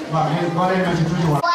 waaw léegi boo leen ci tuuti wax.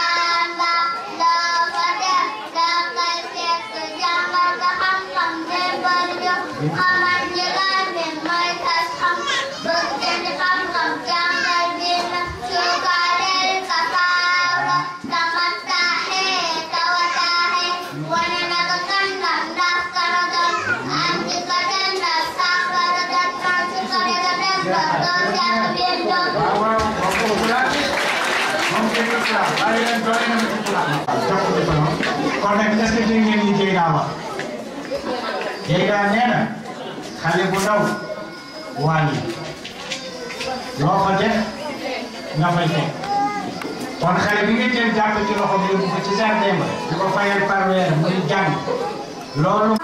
waaw waaw wax ko bu laaj moom kenn du ci laaj bàyyi leen doole na ci ci laaj. jox ko ko noonu kon nag est-ce que dégg ngeen li Dieyna wax Dieyna nee na xale bu ndaw wàññi loo ko def nga fay teg kon xale bi nga jël jàpp ci loxo bi yóbbu ko ci jardin ba di ko fayal par weer muy jàng loolu.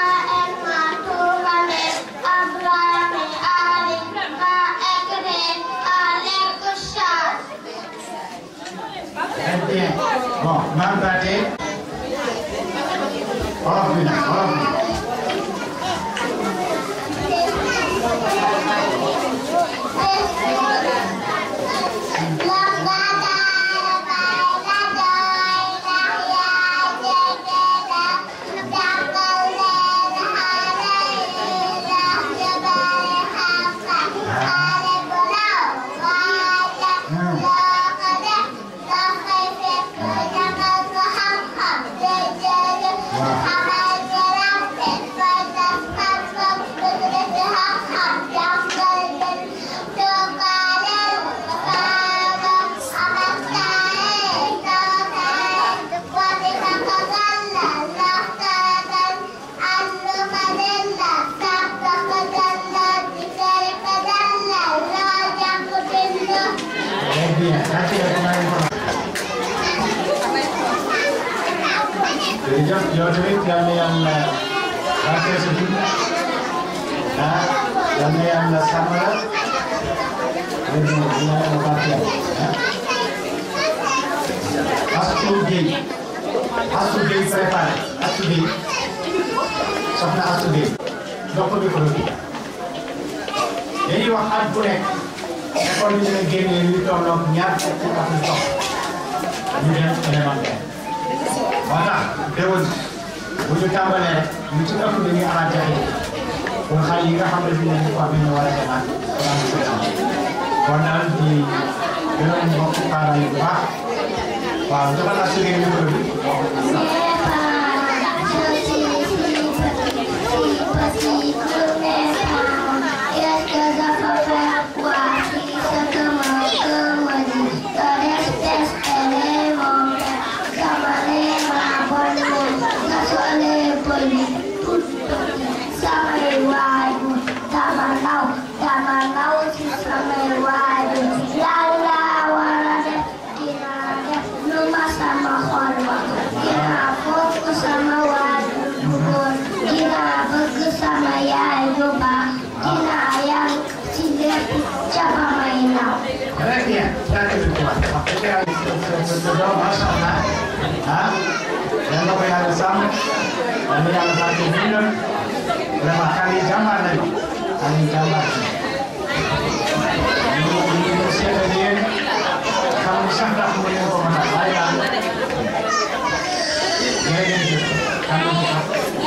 Très bien. Bon, maam Baate olof bi nag olof bi. Très bien. Merci beaucoup. jërëjëf yow tamit yal na yàlla barkeel sa dund ah yal na yàlla sàmm la léegi nag dina yàlla barkeel ah. Astou Gueye Astou Gueye préparé Astou Gueye soxna Astou Gueye jox ko micro bi dañuy wax at bu nekk école bi dina génnee lu tolloog ñaar fukki at yu topp ñu dem élémentaire moo tax déwén bu ñu tàmbalee rek ñu ci ëpp dañuy amaat jafe pour xale yi nga xam ne bii dañu ko am ñu war a demaat balaa ñu koy am kon daal di gërëm mbokk parents yi bu baax waaw dafa la sugee micro bi Très bien. jaajëf bu baax wax dëgg yàlla sa sa doom macha allah ah yal na ko yàlla sàmm yal na yàlla barke dundam vraiment xale yi jàmbaar nañu xale yi jàmbaar nañu ñu ñu ñu seetal yéen xam sax ndax mu leen ko mën a waaye daal jërëjëf xam nga ko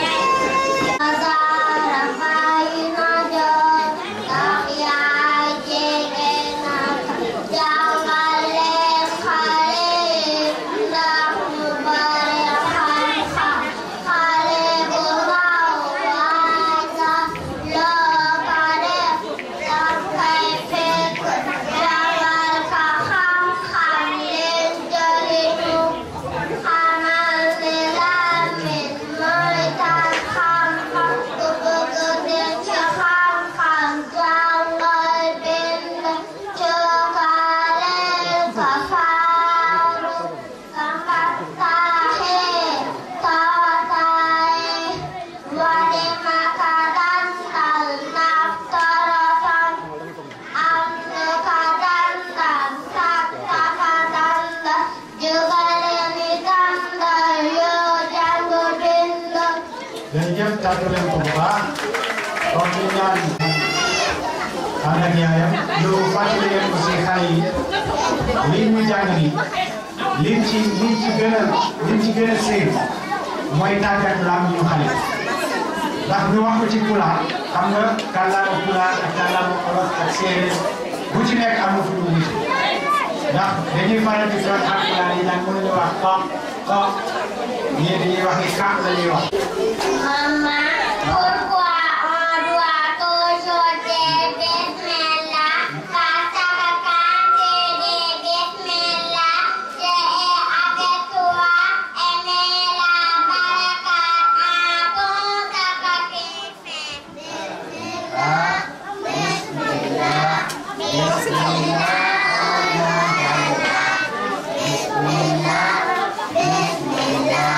jërëjëf tàggat leen ko bu baax kon ñu ñaan ànd ak yaayam ñu fàttali leen aussi xale yi lii muy jàng nii lim ci lim ci gën a lim ci gën a séen mooy tàggat lam ñu xale ndax ñu wax ko ci pulaar xam nga kàllaama pulaar ak kàllaama olof ak séeréer bu ci nekk am na fu ñu wuti ndax dañuy faral di doon ak pulaar yi nag mënuñu wax ko ko ñii dañuy wax ni kàpp la ñuy wax. Maman, pourquoi on doit toujours dire Bismillah Parce que quand tu dis Bismillah, tu es avec toi et mets la barakat en tout ce que tu fais. Bismillah, Bismillah, Bismillah, Bismillah, Bismillah,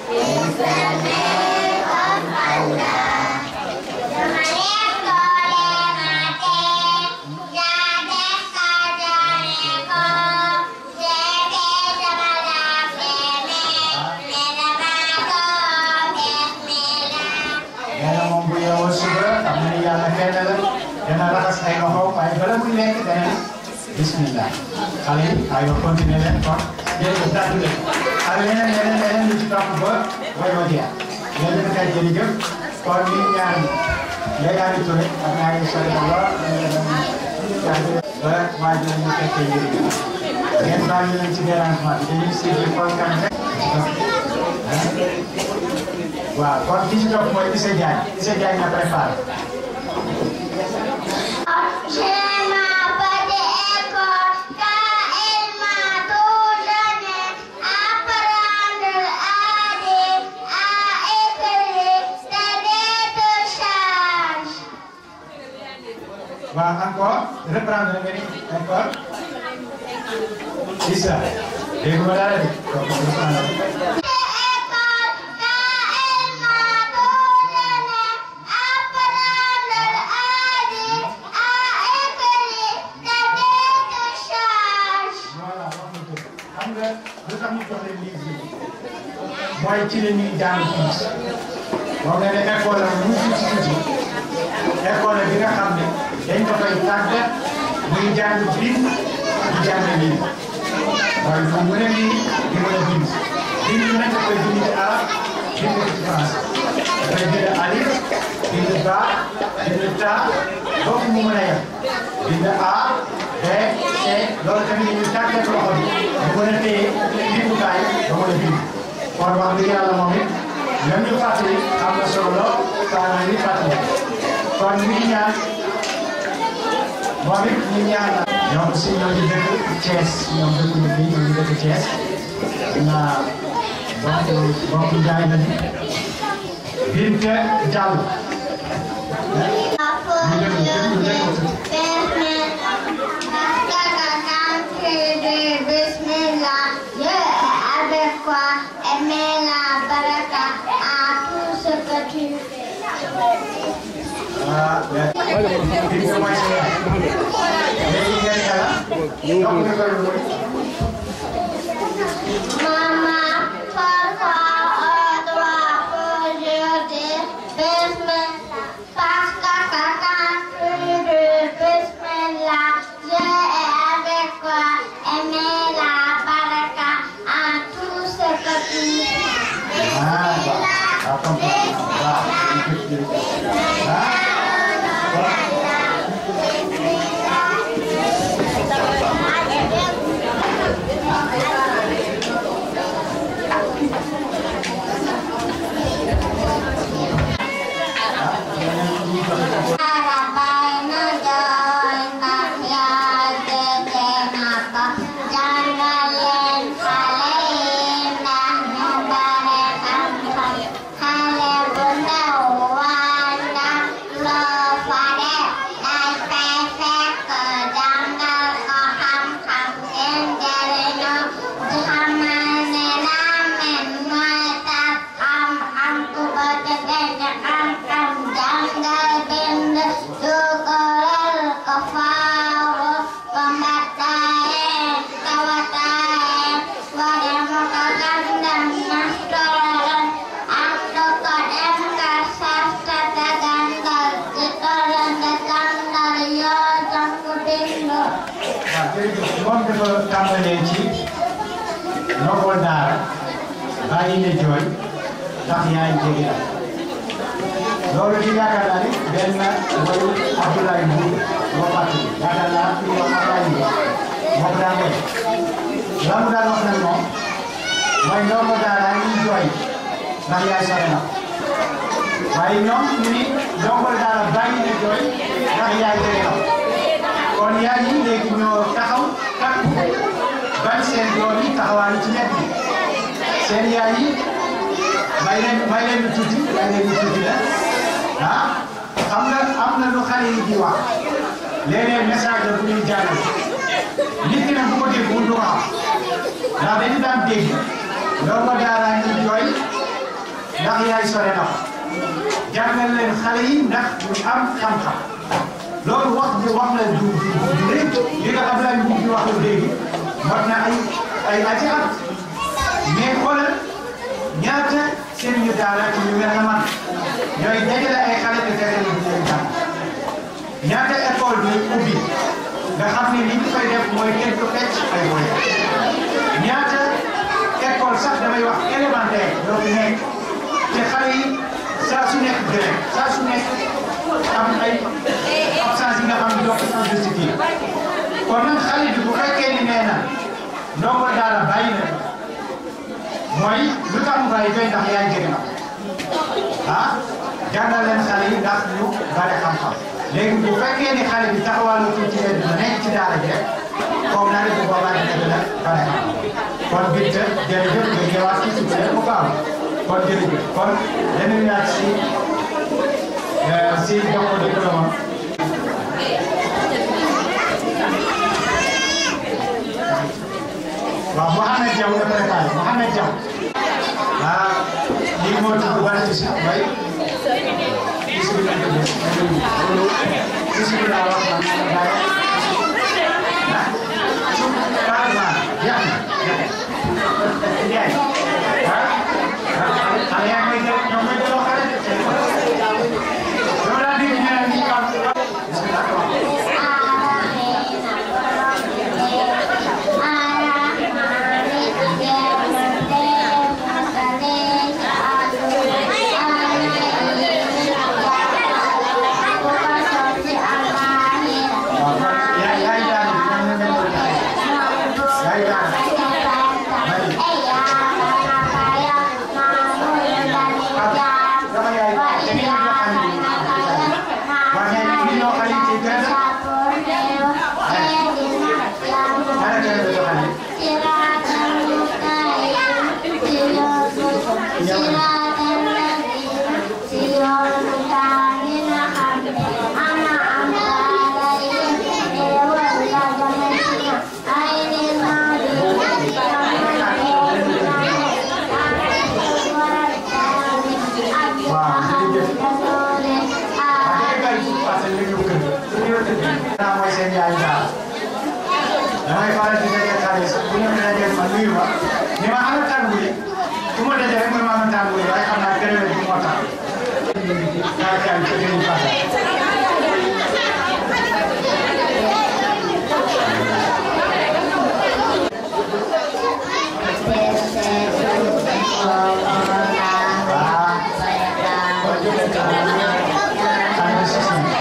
nee na moom bu yeewoo suba xam na ni yàlla kenn la dana raxas ay loxo waaye bala muy lekk dana ne bismillah xale yi aywa continuer leen kon jërëjëf tàggu leen ak leneen leneen leneen lu ci topp ba bay ma jeex léegi nag kay jërëjëf kon ñu ñaan léegi Touré ak naa ngi sori lool ba waa ji ñu fekkee njëriñ ngeen baal ñu leen ci dérangement bi dañuy suivre kontaan rek waaw kon ki ci topp mooy Issa Diagne Issa Diagne na préparé J'ai ma petite école car il m'a tout donné. Apprendre à lire, à écrire, c'est des deux charges. waaw encore reprendre nga ni encore Issa dégg nga dara de donc reprendre École car il m'a tout donné. Apprendre à lire, à écrire, c'est des deux charges. voilà wax nga ko xam nga lu tax ñu jox leen livre yi mooy ci la ñuy jàng tuuti moom nga ne école la mu tuuti tuuti école bi nga xam ne dañ ko koy tàggat muy jàng bind di jàng lii mooy mu mën a lii di mën a bind bind nag da koy bind ci arab bind ci français dafay bind alif bind ba bind ta foofu mu mën a yem bind a b c loolu tamit ñu tàggat loxo bi mu mën a téye bindukaay ba mën a bind kon wax dëgg yàlla moom it même ñu fàttali am na solo lool parents yi fàttali kon ñu ngi ñaan moom it ñu ñaan la ñoom aussi ñoo ngi dëkk Thiès ñoom dëkkuñu fii ñoo ngi dëkk Thiès naa bokk bokk njaay la ñu Binte Diallo Bismillah, Dieu est avec toi et mets la baraka à tout ce que tu fais. ah Binte mooy sa yaay léegi ngeen yàlla donc nga koy wër Maman, parfois on doit toujours dire Bismillah. Parce que quand tu dis Bismillah, Dieu est avec toi et mets la baraka à tout ce que tu fais. ah waaw waaw comprendre waaw jërëjëf ah Hãy subscribe cho kênh Ghiền Mì Gõ Để không bỏ lỡ dafa tàmbalee ci ndongo daara bàyyi ne jooy ndax yaay jege la loolu di yaakaar naa ni benn wayu Abdoulaye Mbour moo fàttali yaakaar naa fi ñu wax Abdoulaye Mbour moo ko daan def la mu daan wax nag moom mooy ndongo daara yi jooy ndax yaay sore na waaye ñoom ñu ni ndongo daara bàyyi ne jooy ndax yaay jege na kon yaay yi léegi ñoo taxaw takku bañ seen doom yi taxawaale ci nekk bi seen yaay yi may leen may leen tuuti may leen tuuti la ah xam nga am na lu xale yi di wax léeg-léeg message la bu ñuy jàllale nit ki nag bu ko dégg mënut ko xam ndax dañu daan dégg ndongo daara ñu jooy ndax yaay sore na ko jàngal leen xale yi ndax ñu am xam-xam loolu wax bi wax la du du du rëy li nga xam ne bu ñu wax la léegi mot na ay ay ati at mais xoolal ñaata seen ñu daara ci ñu mel na man ñooy dajale ay xale te fexe ñu leen jàng ñaata école bi ubbi nga xam ne li ñu fay def mooy kenn du fecc ay boy ñaata école sax damay wax élémentaire ñoo fi nekk te xale yi saa su nekk grève saa su nekk am ay absence yi nga xam ne doo ko justifié kon nag xale bi bu fekkee ni nee na ndongo daara bàyyi na mooy lu tax mu bàyyi koy ndax yaay jege na ah jàngal leen xale yi ndax ñu bare xam-xam léegi bu fekkee ni xale bi taxawaalu tuuti leen dina nekk ci daara ji rek foog naa ne bu boobaa dina gën a bare xam kon bitte jërëjëf nga ñëwaat ci suuf rek mu baax kon jërëjëf kon dañuy ñaar si si jox ko diplôme waaw Mouhamed Diaw nga préparé Mouhamed Diaw ah lii moo tax wala ci si way bisimilah bisimilah wax na daay ah su carrément jeex na jeex na ah xale yaa ngi koy ñoom ñooy delloo xale yow daal di ñu ne nii kaw bisimilah yaay yaay daal di ñu ne yaay daal sama yaay da ngeen di jox xale yi waaye ñu ñoo xale yi ci benn dara kenn du jox xale yi naa mooy seen yaay daal damay faral di daje xale sax bu ñu dajee ma nuyu ma ni ma ana tàngu yi ku ma daje rek mooy ma ama tàngu yi waaye xam naa gërëm bu moo tax kaa kaa ci gën fasa ah kon jëlee xale bi si si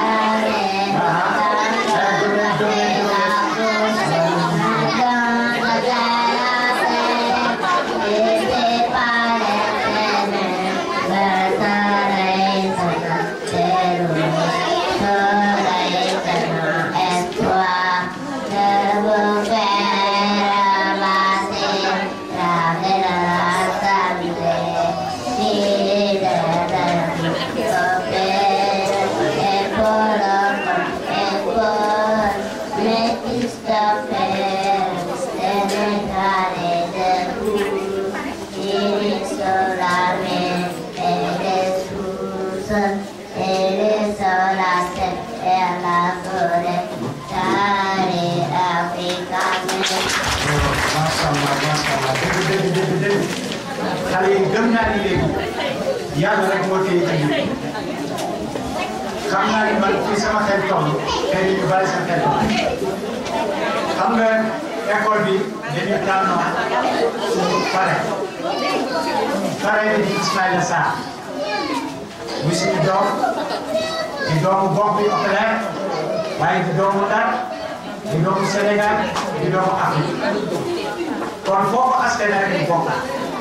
macha allah macha allah dëgg dëgg dëgg dëgg xale yi gëm naa ni léegi yàlla rek moo téye ci biir xam naa ni man fii sama xel toll tey ñu bàyyi sa xel xam nga école bi dañu tànnoon suñu pare pare bi di Ismaïla Sarr muy suñu doom di doomu gox bi Oculaire waaye di doomu Ndar di doomu Sénégal di doomu Afrique kon foofu askan rek di bokk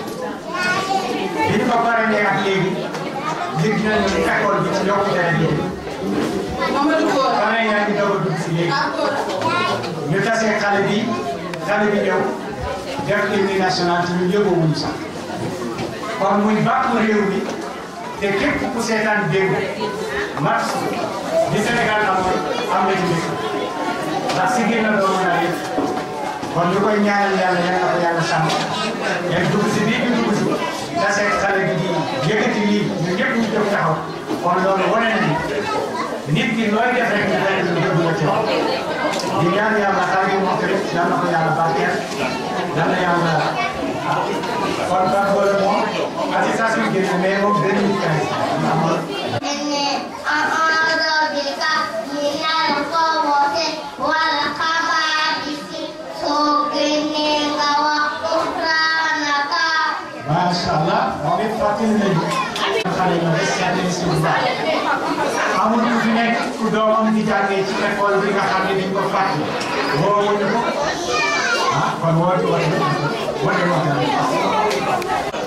bi ñu ko paree ak léegi yëg nañu ni école bi ci yokkute la léegi pare yaa ngi doog a dugg si léegi ñu tasee xale bi xale bi ñëw def hymne national te ñun yëgowuñu sax kon muy bàkku réew mi te képp ku seetaan dégg match bi Sénégal amoon am na ci mbir ndax si génn doomu naa yëpp kon ñu koy ñaanal yàlla yal na ko yàlla sàmm yéen dugg si bii bi dugg si tasee xale bi di yëkkati lii ñun ñëpp ñu jóg taxaw kon loolu wane na ni nit ki looy def rek ñu fekk ñu déglu ci wax di ñaan yàlla xale bi moom tamit yal na ko yàlla barkeel yal na yàlla kon ban boole moom attestation génn mais moom 2015 إني أعوذ بك من الخبث والخبائث سكنك وغفرانك macha allah moom it fàttali nañu xale yi des seetlu si bu baax amul ku fi nekk ku doomam di jàngee ci école bi nga xam ne dañ ko fàttali woowuñu ko ah kon woote woote woote woote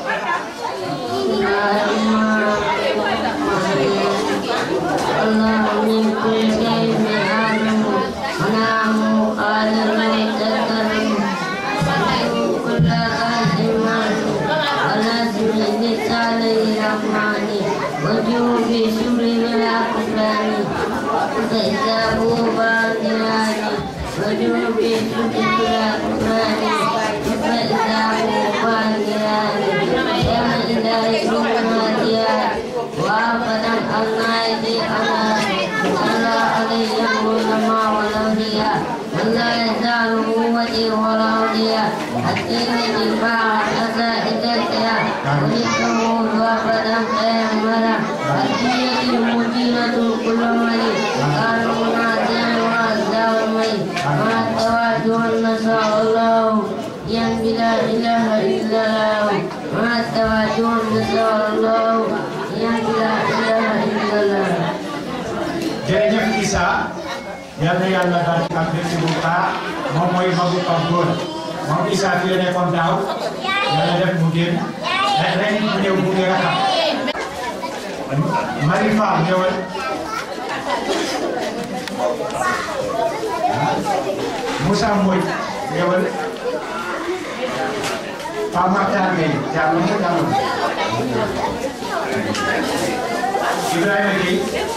الله من كل شيء آدم ونعم قال المتكلم كل قاسم ولازم اللسان الرحمن وجوه شبر ولا كفران فإذابه باطلان وجوه شبر ولا كفران فإذابه باطلان يا إلهي رحمتيان وأبدا النايدي أنا صلى عليه العلماء والأولياء ولا يزال قوتي والأولياء الدين دفاع أسائدتها ونحن وأبدا قيامنا الدين المدينة كل ملك قالوا ناديا وأزداد الملك مع التواجه نسأل الله ينبي لا إله إلا الله مع التواجه نسأل الله ينبي لا إله إلا الله jërëjëf Issa yal na yàlla daal di am mbégte bu baax moom mooy magu Pape Gora moom Issa fi la nekkoon daaw yàlla def mu génn ren ren mu ñëw mu ngi rakam Marie Fall ñëwal Moussa Mbodj ñëwal Pape Makhtar Gueye jàll nga jàll Ibrahima Gueye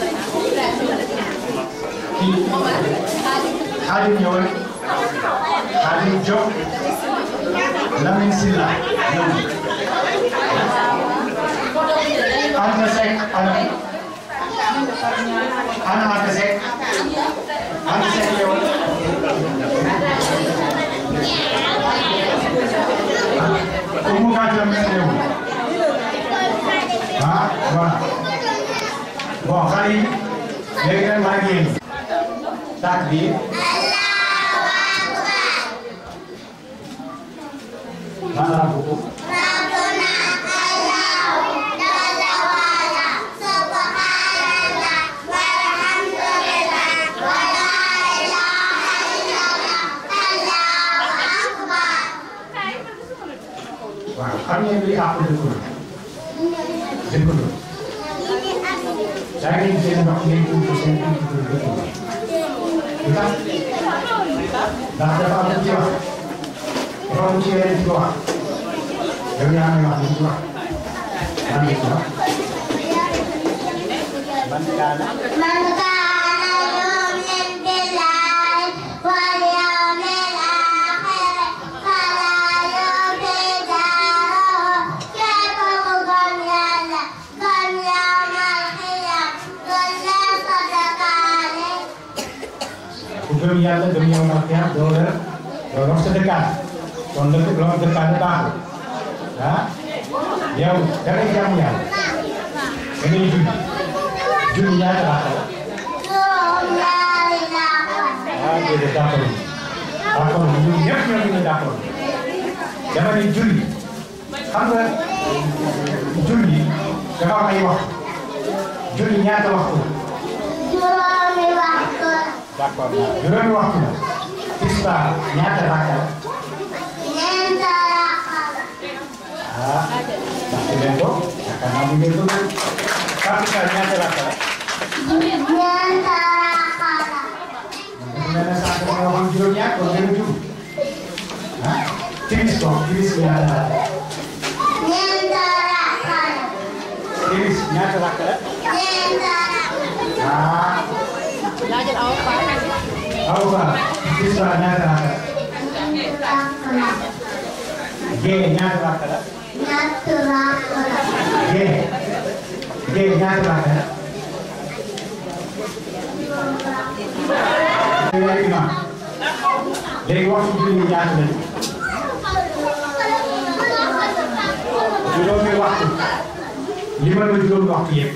kii Xaadim ñëwal Xaadim Diop Lamine Silla ñëw Anta Seck ana ana Anta Seck Anta Seck ñëwal Oumou Kadja mel ñëw ah voilà bon xale yi léegi nag maa ngi yéen tàkk bi maanaam bu waaw xam ngeen li àq dëkkandoo dëkkandoo daa ngeen seen ndox ngeen tudd seen tudd dëkkandoo lu tax ndax dafa am ci wax dafa am ci yeneen ci wax yow yaa ngi wax li ci wax yaa ngi ci wax man kaana من كان يؤمن بالله واليوم الآخر فلا يؤذي جاره كيف قم يلا قم يوم القيامة كل صدق عليه ku gëm yàlla gëm yow ma xeex doo la doo dox sa dëkkaat kon la loo dëkkaat baaxul ah yow da ngay jaamu yàlla da ngay julli julli ñaata baax la ثم لا إله ah déedéet d'accord d'accord ñun ñëpp ñoo ngi ñu d'accord dama ne julli xam nga julli dafa am ay waxtu julli ñaata waxtu la juróomi waxtu d'accord juróomi waxtu la tisbaar ñaata rakka la ñeent rakka ah ndax leen ko yaakaar naa mu ngeen ko gën takkusaan ñaata rakka la ñeent rakka dafa mel ne sax dafa waxoon juróom-ñaar kon ngeen a jub ah timis ko timis ñaata rakka la ñeent rakka timis ñaata rakka la ñeent rakka ah laajal awa Fall aw ba tisbaar ñaata rakka la rakka gée ñaata rakka la ñett rakka gée gée ñaata rakka la léegi imam léegi waxtu julli ñaata lañu juróomi waxtu li ma la juróomi waxtu yëpp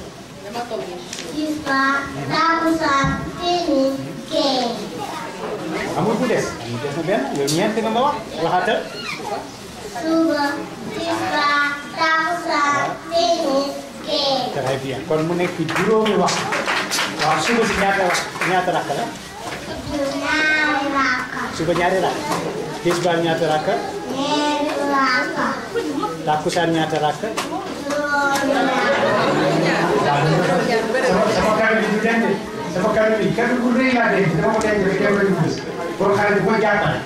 tisbaar takkusaan timis gee amul bu des amul des na benn yow ñeent nga ma wax waxaatal suba tisbaar takkusaan timis gee très bien kon mu nekk juróomi waxtu waaw suba si ñaata wax ñaata rakk la ñaari rakka suba ñaari rakk tisbaar ñaata rakk ñeenti rakka takkusaan ñaata rakk juróomi rakka sama sama kàddu bi du denc sama kàddu bi kàddu bu rëy laa denc dama ko denc rek kenn du gis pour xale bu ko jàppale.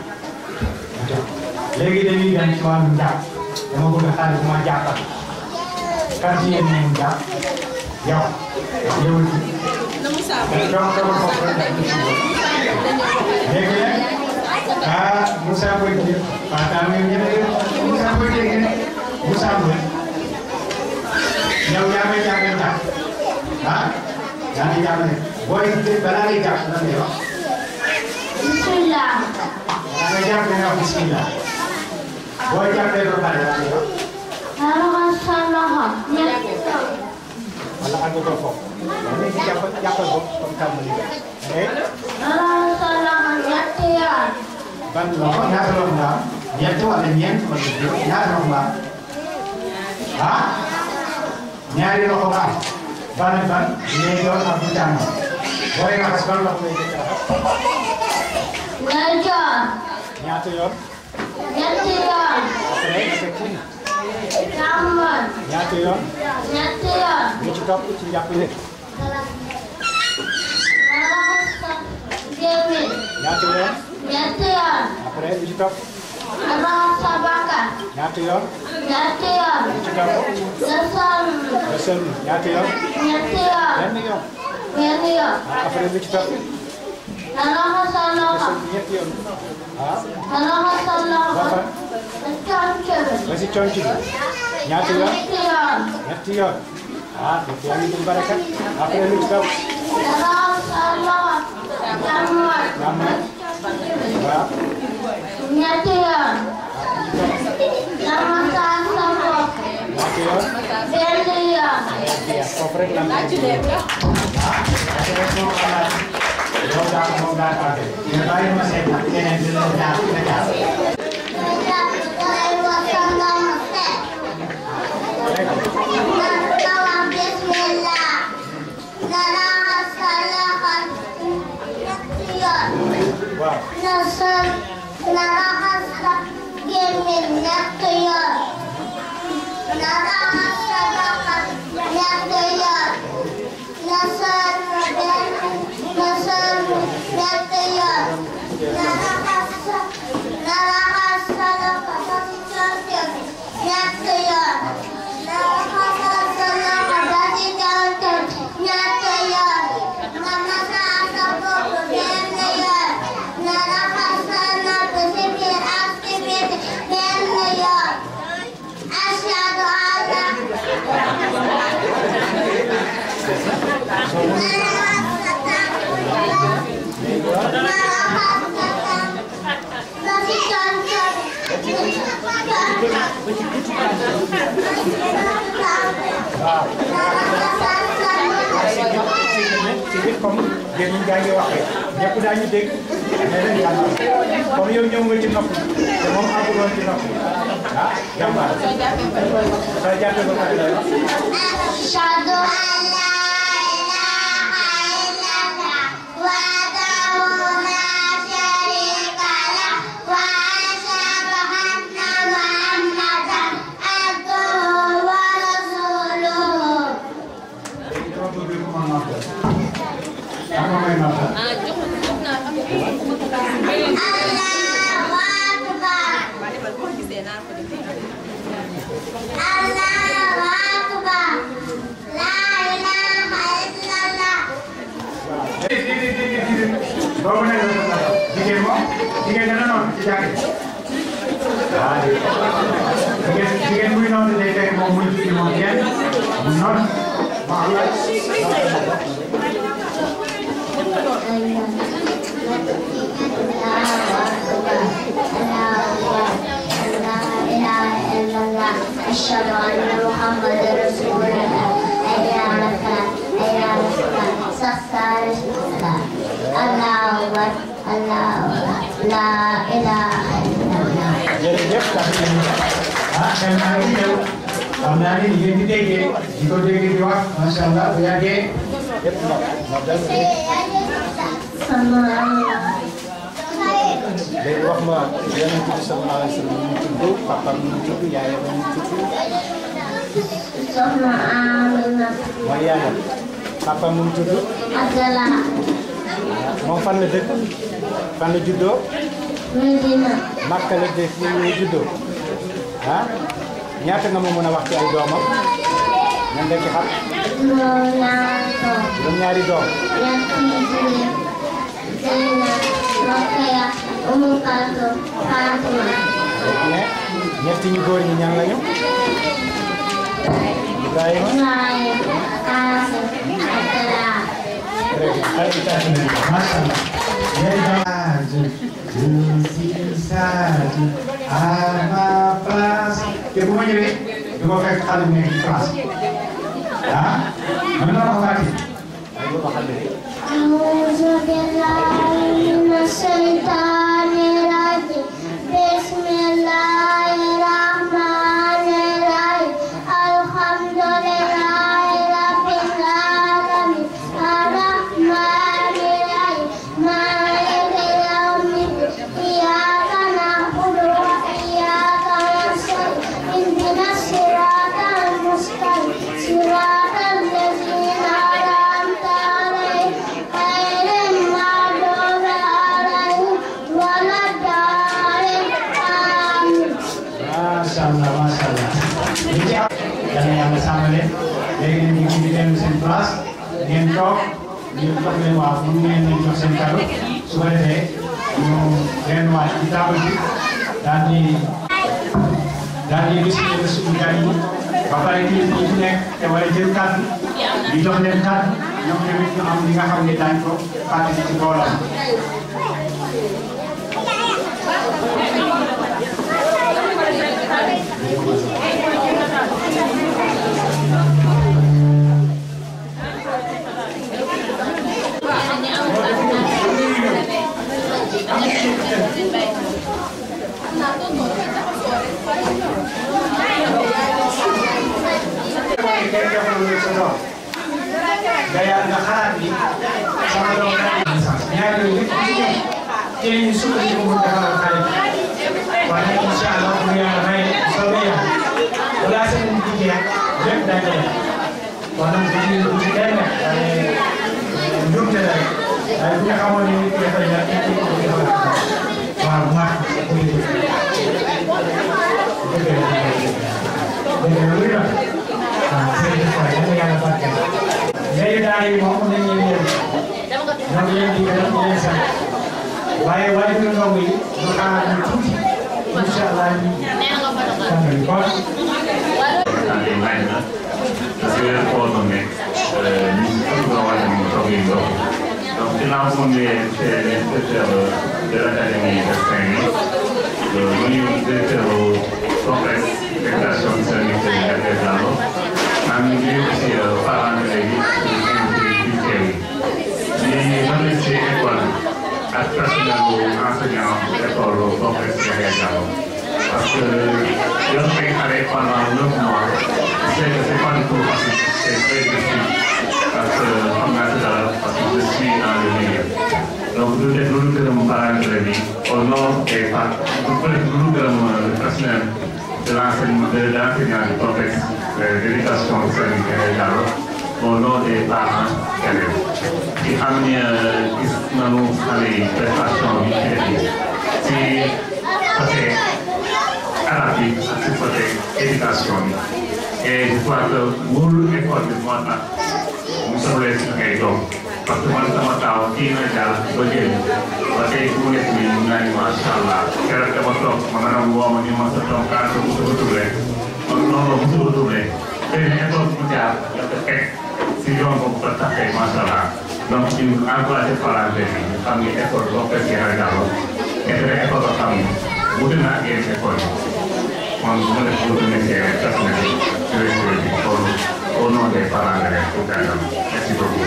léegi dañuy dem ci wàllum jàpp dama bëgg xale bu ma jàppal kan ci yéen ñoom jàpp yow yow ci donc dama ko ko léegi nag ah Moussa Boye Diop Fatou Amady ñebe Moussa Boye Diop Moussa Boye yow yaa may jàppale jàpp ah yaa ngi jàppale booy balaa ngay jàpp lan ngay wax bismillah balaa ngay jàpp nga wax bismillah booy jàppee ba pare lan ngay wax raxas sa loxo ñetti yoon wala àgg ko foofu léegi jàppal jàppal ko comme tàmbali nga eh raxas sa loxo ñetti yoon ban loxo ñaata loxo nga am ñett wala ñeent wala juróom ñaata loxo nga am ah ñaari loxo nga am ban ak ban ngay doon ak bu tànn booy raxas ban loxo ngay jëkk a raxas ndeyjoor ñaata yoon ñetti yoon après nga teg ci càmmoñ ñaata yoon ñetti yoon lu ci topp ci njàpp li raxas sa gémmiñ ñaata yoon ñetti yoon après lu ci topp raxas sa bakkan ñaata yoon ñetti yoon lu ci topp nga sëlmu nga sëlmu ñaata yoon ñetti yoon benn yoon benn yoon après lu ci topp nga raxas sa nga loxo sëlmu ñetti yoon ah nga raxas sa ba loxo fan nga conc bi ba si conc bi ñaata yoon ñetti yoon ñetti yoon ah dëgg yaa ngi dugg barakat après lu ci topp nga raxas sa loxo càmmoñ nga am na waaw ñetti yoon nga massage sa bopp ñaata yoon benn yoon bien foofu rek la am yow daal moom daal àgg mais bàyyi ma seet nag keneen dina jaar dina jaar nga jàpp say wasa nga mu set nga nga wax bismillah nga raxas sa loxo ñetti yoon waaw nga sol nga raxas sa gémmiñ ñetti yoon nga raxas sa bakkan ñetti yoon nga sol benn nga sol ñetti yoon nga raxas sa nga raxas sa loxo ba ci conco bi ñetti yoon nga raxas sa loxo ba ci conco bi ñetti yoon nga masaa sa bopp benn yoon nga raxas sa nopp ci biir ak ci biti benn yoon ashhadu an la ci biir comme yéen ñi gaa ngi waxee ñëpp daañu dégg nee nañ jàmbaar comme yow ñëw nga ci nopp te moom àgguloon ci nopp ah jàmbaar soo jàppee ba pare la أشهد أن لا إله إلا الله وحده لا شريك له وأشهد أن محمدا عبده ورسوله léegi dama bëgg ku ma nopp ak ma may nopp ah jox jox naa am na الله أكبر boo gisee naa ko def الله أكبر لا إله إلا الله boobu nag la ko jigéen moom jigéen dana noonu ci jàng waaw jigéen jigéen buy noonu day fekk moom muy julli moom kenn mu noonu ma Allah أشهد أن محمد رسول الله أي على الفلاح أي على الفلاح سخر الصلاة الله أكبر الله أكبر لا إله إلا الله jërëjëf tax nañu ah xel naa ngi ñëw xam naa ni ngeen di déggee di ko dégg di wax macha allah bu yàggee yëpp ndox ndox dal sama Allah léegi wax ma yonent bi sallallahu alayhi wa sallam mu tudd papam mu tudd yaayam mu tudd soxna Amina mooy yaayam papam mu tudd Abdallah moom fan la dëkk fan la juddoo Medina Makka la dëkk ñu juddoo ah ñaata nga ma mën a wax ci ay doomam ñan nga ci xam juróom ñaar doom juróom ñaari doom ñetti jigéen Zeynab Rokhaya Umu Kalsum Fatima ne ñetti ñu góor ñi ñan lañu Ibrahima Ibrahim Qasim Abdallah te bu ma ñëwee du ma fekk xale bu nekk ci France ah mën na ko fàtte ay ba xale أعوذ بالله من الشيطان الرجيم بسم الله الرحمن الرحيم الحمد لله رب العالمين الرحمن الرحيم مالك يوم الدين إياك نعبد وإياك نستعين اهدنا الصراط المستقيم صراط الذين أنعمت عليهم غير المغضوب عليهم ولا الضالين آمين macha allah macha allah li ci am yal na yàlla sàmm leen léegi nag ñu ngi di dem seen place ngeen toog ñu jox leen waaw mun ngeen leen jox seen kàddu su ko defee ñu leen waaj ci table bi daal di daal di gis ne suñu gan yi ba pare kii ñi ci nekk te war a jël kàddu di jox leen kàddu ñoom tamit ñu am li nga xam ne daañ ko fàttali ci mbooloo mooy kenn defal lu sa doom nga yàlla nga xalaat ni sama doom daa am sens ñaar yooyu yëpp ci nekk ci la ñuy sukkandiku mu defaral xale bi waaye incha allah bu yàlla may soobee yàlla balaa seen di jeex lépp daa jeex kon nag bu ci bu ci kenn nekk waaye njumte la rek waaye bu nga xamoon ne nit ki dafay ñàkk nit ki ko defal waaw maa ko dëgg dëgg lu la waaw jërëjëf waay yàlla yàlla barkeel léegi daal yi moom nañ leen yéen ñoo ngi leen di gërëm di leen sant waaye waaye du ndongo yi ñu xaar ñu tuuti incha allah ñu tàmbali kon tante may na parce que weeru koor noonu nekk ñu ëpp nga war a ñu toog yi ndox donc dinaa ko ne c'est l'inspecteur de l'académie de Saint-Louis muy directeur complexe fédération islamique de Diallo maa ngi nuyu aussi parents d'élèves yi ñu invité ci teew yi ñi ban lañ ci école ak personnel bu enseignant école complexe Yaya Diallo parce que yor ay xale pendant neuf mois c'est que c'est pas du tout facile c'est très difficile parce que xam naa si dara parce que je suis dans le milieu donc lu def lu gërëm parents bi au nom des parents lu gërëm le personnel de l'enseignement de l'enseignant du complexe d'éducation Serigne Yaya Diallo au nom des parents élèves di xam ne gis nañu xale yi prestation bi ci def ci côté arabe bi ak ci côté éducation bi et je crois que wóolu école bi moo tax mu soxlee si ngay doom parce que man sama taaw kii na jàll ba génn ba tey fu mu nekk nii mun naa ni macha allah keroog dama toog ma maanaam woo ma ni ma sa doom kaa sa bu sa turle man non non bu sa turle tey école bu jaar dafa teg si yoon boobu ba tax tey macha allah donc ñu encouragé parents yi ñu xam ni école boo ko fekkee Yaya Diallo nekk na école boo xam ni wute na ak yeneen école yi man bu ma def wute nekkee personnel directeur bi au au nom des parents d'élèves pour gàttal merci beaucoup.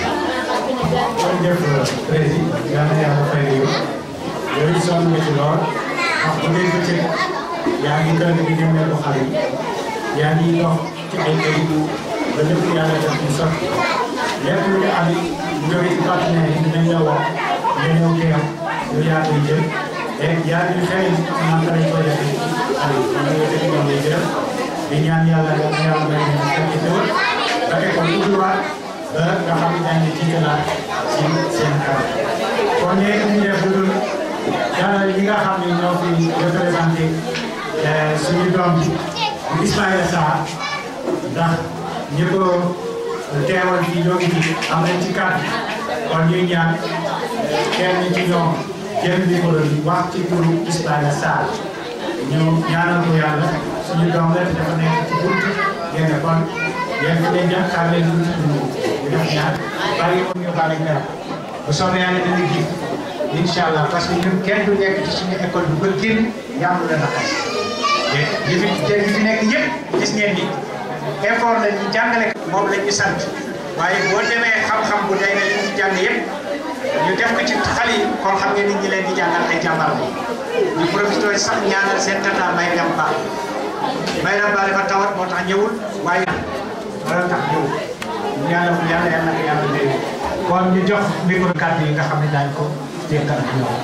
jërëjëf président yal na yàlla fay la yow yooyu sonn nga ci lool wax bu ngeen bëccëg yaa ngi gën di dimbali ko xale yi yaa ngi dox ci ay kayit ba lépp yàlla def ñu sotti lépp lu ñu am bu jógee ci partenaire yi dinañ la wax nga ñëw teew yow yaa koy jël et yaa ngi xëy naka lañ koy defee xale yi kon yow dañu ñoom lay jël di ñaan yàlla yal na yàlla may leen fekk teewal ba école ubbiwaat ba nga xam ne dañuy jiitalaat ci seen kanam kon léegi ñu def lu dul dalal ñi nga xam ne ñoo fi représenté suñu doom bi Ismaïla Sarr ndax ñi ko teewal fii ñoo ngi fi am nañ ci kàddu kon ñuy ñaan kenn ci ñoom jël micro bi wax ci turu Ismaïla Sarr ñu ñaanal ko yàlla suñu doom la te dafa nekk ci bunt ngeen kon yéen ñu leen jàpp xaar leen tuuti ñu def ñaar bàyyi ko ñu baale ak bu soobee yàlla dana ji incha allah parce que ñun kenn du nekk ci suñu école bi ba génn yàlla la naqari te yi fi yi fi nekk yëpp gis ngeen ni effort la ñu jàngale moom la ñu sant waaye boo demee xam-xam bu day ne li ñu jàng yëpp ñu def ko ci xale yi kon xam ngeen ni ñi leen di jàngal ay jàmbar la ñu profité sax ñaanal seen tata may dem ba may dem ba dafa tawat moo tax ñëwul waaye loolu tax ñëwul ñu ñaanal ko yàlla yàlla na ko yàlla léegi kon ñu jox micro kàddu yi nga xam ne daañu ko dénkal ak ñoom.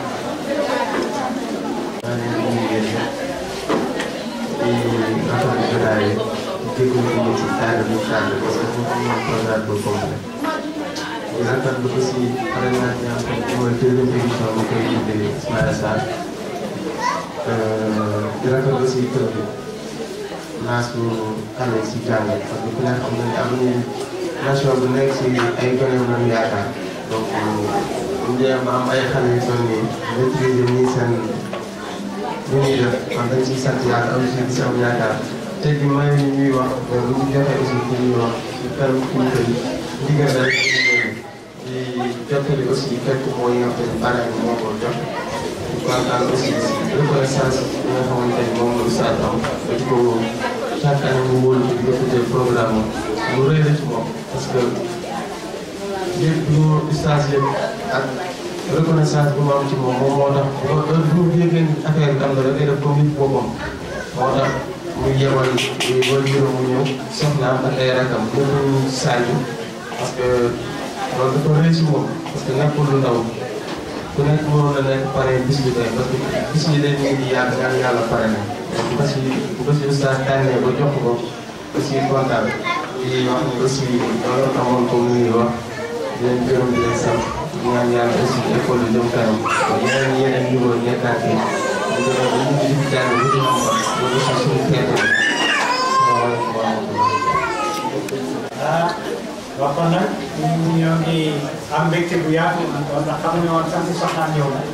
maa ngi leen di nuyu yéen ñëpp di rafetlu jotaay bi jégalu ko ci tànn bi tànn parce que foofu moom programme bu complet di rafetlu aussi parrainage bi nga xam ne mooy deuxième édition ma koy tuddee Ismaïla Sarr di rafetlu aussi kër bi naasu xale si jàng parce que ku ne xam ne am nañu nation bu nekk si ay gone yu lañu yaakaar donc bu ñu ba am ay xale yu toll nii maîtriser nii seen li ñuy def kon dañ ciy sant yàlla am si gis am yaakaar te bi may ñuy wax bu ñu joxee aussi pour ñuy wax ci permis kilifa yi ndigal rek di jottali aussi fekk mooy nga xam ne pare bi moo ko jox di kontaan aussi si reconnaissance bi nga xamante ni moom la Oustaz am dañ ko chaque année mu wóolu di ko tuddee programme mu rëy la ci moom parce que lépp lu Oustaz yëpp ak reconnaissance bi mu am ci moom moom moo tax bu ko heure bu ñu yëgee affaire bi am na dafay def comme nit boppam moo tax muy yebal muy wala juróom mu ñëw soxnaam ak ay rakam ñëpp ñu saaju parce que loolu dafa rëy ci moom parce que nekkul lu ndaw ku nekk mënoon na nekk pare bis bi tey parce que bis bi day ñu ngi yàgg ñaan yàlla pare na donc parce que bu ko si oustaz tànnee ba jox ko aussi kontaan di wax ni aussi loolu taxoon ko muy wax di leen gërëm di leen sant ñaan yàlla aussi école bi jëm kanam yeneen yeneen niveau nekkaat yi ñu gën a ñu ngi di jàng ñu ngi xam loolu aussi suñu xeet la salaamaaleykum wa rahmatulah ah wax kon nag ñu ñoo ngi am mbégte bu yaatu kon ndax xamuñu woon sax si soxnaam ñëw na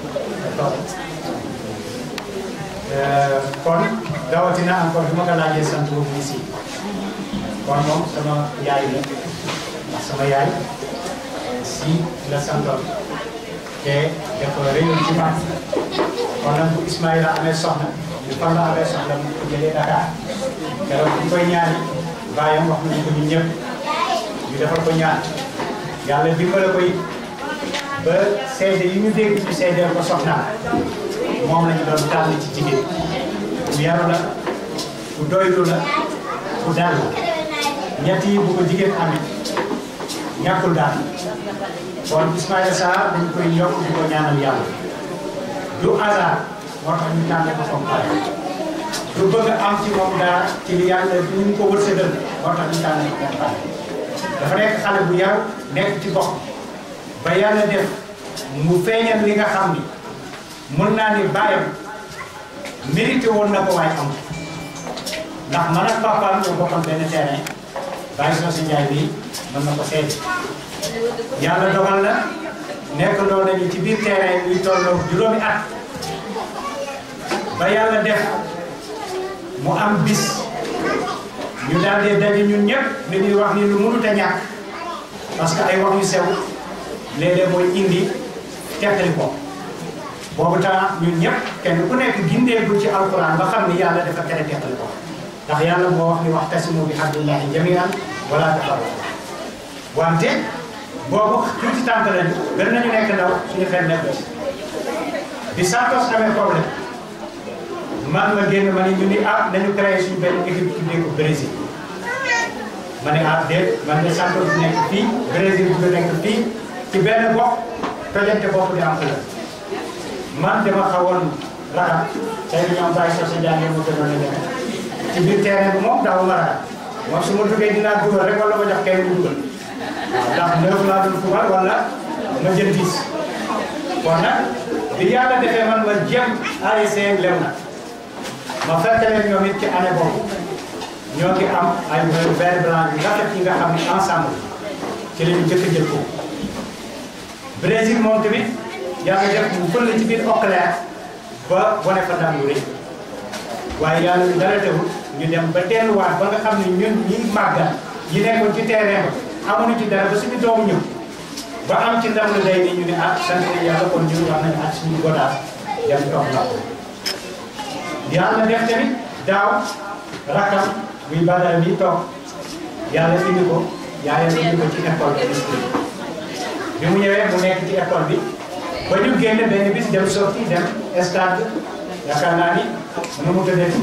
kon rawatina encore bi ma ko laajee sant boobu ici kon moom sama yaay la ndax sama yaay si la santoon te dafa réew ci man kon nag bu Ismaïla amee soxna ñu fan la amee soxna mu ko jëlee Dakar keroog bi koy ñaani baayam wax nañu ko ñun ñëpp ñu defal ko ñaan yàlla dimbale ko it ba seede yi ñu dégg ci seedeel ko soxnaam moom lañu doon tànn ci jigéen ku yaru la ku doylu la ku dal la ñett yi bu ko jigéen amit ñàkkul daal kon Ismaïla Sarr dañ koy yokk di ko ñaanal yàlla du hasard moo tax ñu tànn ko comme pare du bëgg am ci moom dara ci li yàlla du ñu ko wërsëgal moo tax ñu tànn ko comme pare dafa nekk xale bu yaru nekk ci gox ba yàlla def mu feeñal li nga xam ni mën naa ni bàyyam mérité woon na ko waaye am ndax man ak papaam ñoo bokkoon benn terrain bàyyi soo si njaay bi mën na ko seede yàlla dogal na nekk loo nañu ci biir terrain ñuy tolloo juróomi at ba yàlla def mu am bis ñu daal di daje ñun ñëpp li ñuy wax ni lu mënut a ñàkk parce que ay wax yu sew léeg-léeg mooy indi teqali ko boobu temps ñun ñëpp kenn ku nekk gindeegul ci alquran ba xam ni yàlla dafa tere teqali ko ndax yàlla moo wax ni wax tasimu bi hablillahi jamian wala tafarraqu wante boobu tuuti tànk lañu gën nañu nekk ndaw suñu xel nekk ci bi Santos amee problème man ma génn ma ni ñu ni ah nañu créé suñu benn équipe tuddee ko Brésil ma ne ah déet man de Santos bi nekk fii Brésil bi nekk fii ci benn gox tojante bopp di am ëllëg man dama xawoon ragal tey bi ñoom bàyyi soo sa jàngee mu gënoon a demee ci biir terrain bi moom daaw ma ragal moom su ma duggee dinaa dugal rek wala ma jox kenn mu dugal waaw ndax neuf laa doon fubal wala ma jël dix kon nag bi yàlla defee man ma jëm ASC lew na ma fekk leen ñoom it ci année boobu ñoo ngi am ay vert blanc yu rafet yi nga xam ne ensemble ci la ñu jëkk a jël ko Brésil moom tamit yàlla def mu fël ci biir Auclair ba wane fa ndam lu rëy waaye yàlla ñu dara teewul ñu dem ba delluwaat ba nga xam ne ñun ñi màggal ñi nekkoon ci terrain ba amuñu ci dara ba suñu doomu ñëw ba am ci ndam lu day ni ñu ne ah sant yàlla kon ñun war nañu ak suñu godaas dem toog la yàlla def tamit daaw rakam muy badara bi toog yàlla indi ko yaayam indi ko ci école bi bi mu ñëwee mu nekk ci école bi ba ñu génn benn bis dem sorti dem stade yaakaar naa ni nu mu tëddee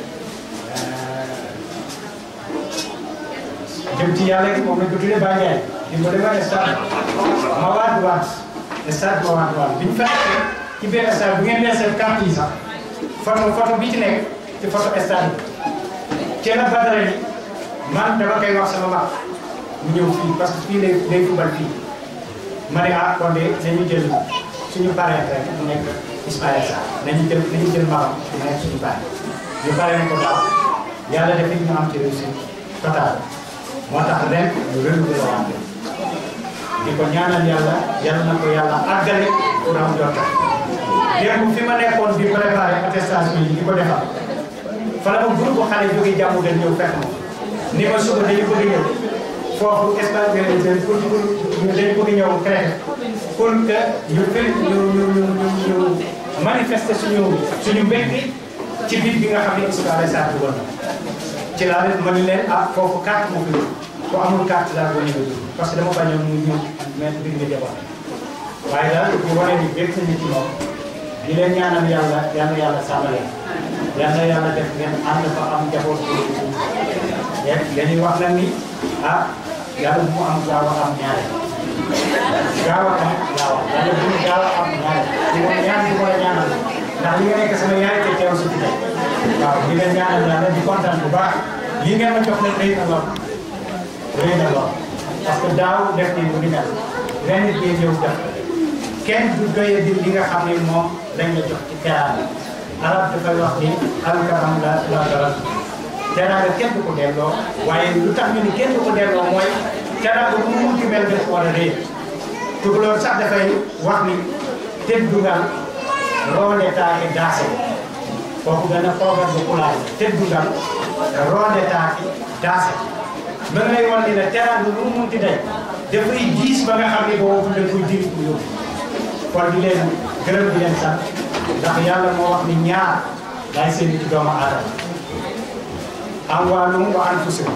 jëm ci yàlla gi moom lañ ko tuddee Baye Ndiaye di ko defal stade ma waat waat stade ma waat waat bi ñu fekkee ci benn stade bu ngeen leesee carte yi sax photo photo bi ci nekk ci photo stade bi ci la Badara ni man dama koy wax sama mag mu ñëw fii parce que fii lay lay fubal fii ma ne ah kon de nañu jël suñu parrain rek mu nekk Ismaïla Sarr nañu jël nañu jël magam mu nekk suñu parrain ñu parrain ko daaw yàlla def ñu am ci réussite totale moo tax ren ñu renouvelé waat di ko ñaanal yàlla yal na ko yàlla àggale pour am jota démb fi ma nekkoon di préparé attestation yi di ko defal fa la ma groupe xale jóge jàmm gën ñëw fekk ma ni ma suba dañu bëgg ñëw foofu espace bi dañ pour pour dañ bëgg ñëw créé pour que ñu fil ñu ñu ñu ñu ñu manifester suñu suñu mbégte ci biir bi nga xam ne Ismaïla Sarr dugal na ci laa leen ma ni leen ah foofu carte moo fi ku amul carte daal boo ñëwee dugg parce que dama bañoon mu ñëw mais biir nga jabar waaye daal bu wane ni bég nañu ci moom di leen ñaanal yàlla yal na yàlla sàmmale yal na yàlla def ngeen ànd fa am njaboot bu yéen dañuy wax nag ni ah yàlla bu mu am gaaw a am ñaare gaaw a am gaaw a yàlla bu mu gaaw a am ñaare di ko ñaan di ko ñaanal ndax li nga nekk sama yaay te teew si fi waaw di leen ñaanal yàlla di kontaan bu baax lii ngeen ma jox nag rëy na lool rëy na lool parce que daaw def ni mu ni mel ren it ngeen ñëw def kenn du doye di li nga xam ne moom lañ la jox ci teraanga arab dafay wax ni alkaram la la dara teraanga kenn du ko delloo waaye lu tax ñu ni kenn du ko delloo mooy teraanga bu mu munti mel def war a rëy tukulóor sax dafay wax ni teddugal roole taake daase kooku dana foogal bu kulaay teddugal roole taake daase ba ngay wan ni la teraanga lu mu munti day dafay diis ba nga xam ne boobu dañ koy diri ko yóbbu kon di leen gërëm di leen sant ndax yàlla moo wax ni ñaar laay seen ci doomu aadama amwaalum wa anfusum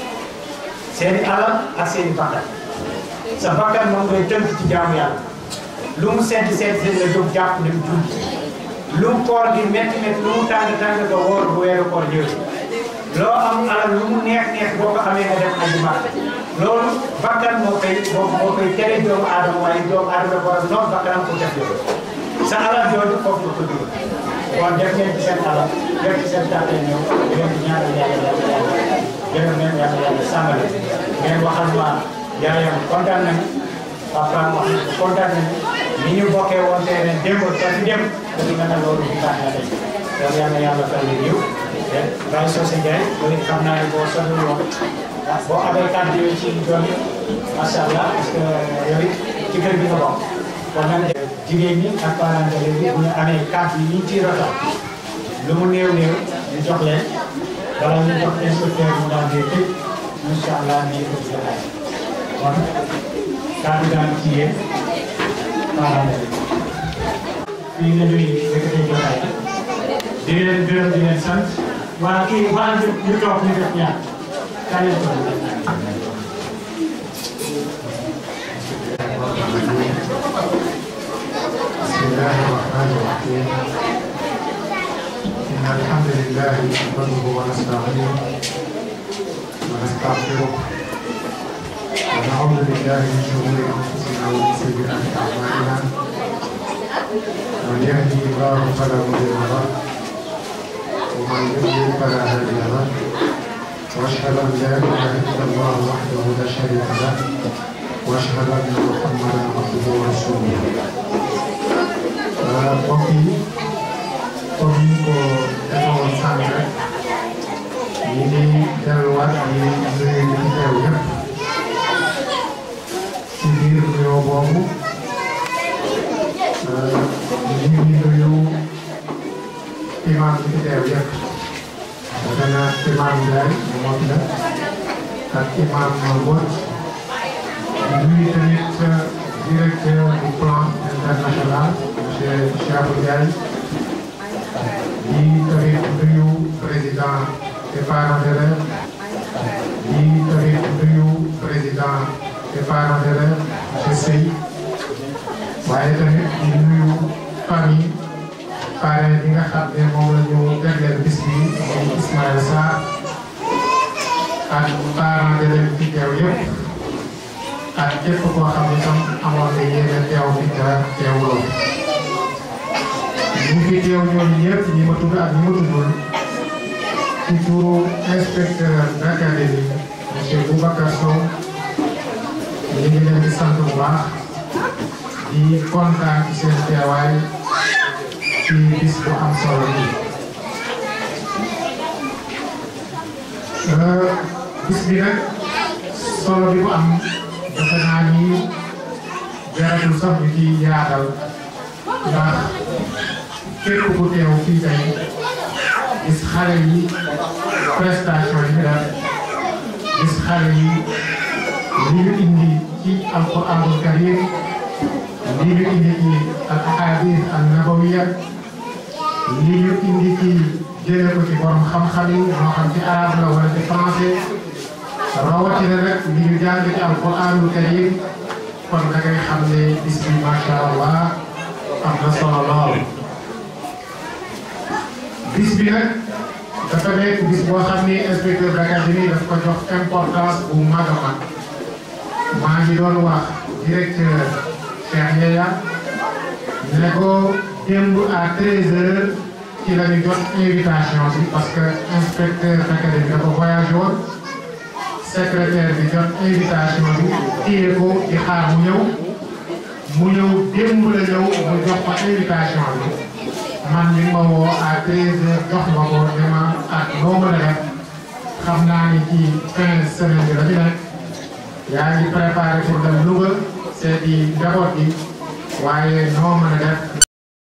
seeni alal ak seeni bakkan sa bakkan moom ngay tënk ci jaamu yàlla lu mu sedd sedd dina jóg jàpp dem julli lu mu koor gi métti métti lu mu tàng tàng nga wóor bu weeru koor jël loo am alal lu mu neex neex boo ko amee nga dem aji mag loolu bakkan moo koy moo moo koy tere doomu aadama waaye doomu aadama war a noonu bakkanam ko def loolu sa alal jooju foofu la ko dugal kon def ngeen ci seen alal def ci seen tànte ñëw ngeen di ñaanal yàlla yàlla yàlla gërëm leen yàlla yàlla sàmmale ngeen waxal ma yaayam kontaan nañu papaam wax na kontaan nañu ni ñu bokkee woon tey ren démb ba fi dem dañu mel ne loolu di baax na tey loolu yàlla yàlla fay leen yiw te Baye Socé Ndiaye loolu xam naa ne boo sonn woon boo amee kàddu yooyu ci doon macha allah parce que yooyu ci kër gi nga bokk kon nag jigéen ñi ak parents d'élèves bi bu ñu amee kàddu yi ñu ciy rotal lu mu néew néew ñu jox leen bala ñu jox inspecteur mu daal di tëj incha allah nii ko ci jotaay kon kàddu daan ci yéen parents d'élèves fii la ñuy yëkkatee jotaay di leen gërëm di leen sant waa kii waa ñu ñu toog ñu def ñaar kaa leen toog بسم الله الرحمن الرحيم إن الحمد لله نحمده ونستعينه ونستغفره ونعوذ بالله من شرور أنفسنا ومن سيئات أعمالنا من يهدي الله فلا مضل له ومن يضلل فلا هادي له وأشهد أن لا إله إلا الله وحده لا شريك له وأشهد أن محمدا عبده ورسوله mbokk yi comme ni ko defoon sànq rek ñu ngi delluwaat di nuyu ñu fi teew yëpp ci biir nuyoo boobu ñu ngi nuyu imam bi fi teew yëpp defe naa imam Ndiaye moom la ak imam Mbodj nuyu tamit directeur du plan international monsieur Cheikh Ndiaye di tamit nuyu président des parents d'élèves di tamit nuyu président des parents d'élèves monsieur Sey waaye tamit di nuyu famille parrain bi nga xam ne moom la ñu jagleel bis bi muy Ismaïla Sarr ak parents d'élèves fi teew yëpp ak képp koo xam ne tam amoon na yéene teew fi te teewuloo ñu fi teew ñooñu ñëpp ñi ma tudd ak ñi ma tuddul ci turu inspecteur d'académie monsieur Boubacar Sow ñu ngi leen di sant bu baax di kontaan ci seen teewaay ci bis bu am solo bi bis bi nag solo bi bu am defe naa ni jaratul sax ñu ci yaatal ndax képp ku teew fii tey gis xale yi prestation yi ñu def gis xale yi li ñu indi ci alquranul karim li ñu indi ci al ahadis an nabawiya li ñu indi ci jëlee ko ci borom xam-xam yi moo xam ci arabe la wala ci français rawatina nag li ñu jàng ci alquranul karim kon da ngay xam ne bis bi macha allah am na solo lool. bis bi nag dafa nekk bis boo xam ni inspecteur d'académie daf ko jox importance bu mag a mag maa ngi doon wax directeur Cheikh Yaya ne ko démb à 13h ci la ñu jot invitation bi parce que inspecteur d'académie dafa voyagé woon secrétaire bi jot invitation bi téye ko di xaar mu ñëw mu ñëw démb la ñëw mu jox ko invitation bi. man mi ma woo à 13h jox ma ko ne ma ak noo mën a def xam naa ni ci fin semaine bi la fi nekk yaa ngi préparé pour dem Louga seeti njaboot gi waaye noo mën a def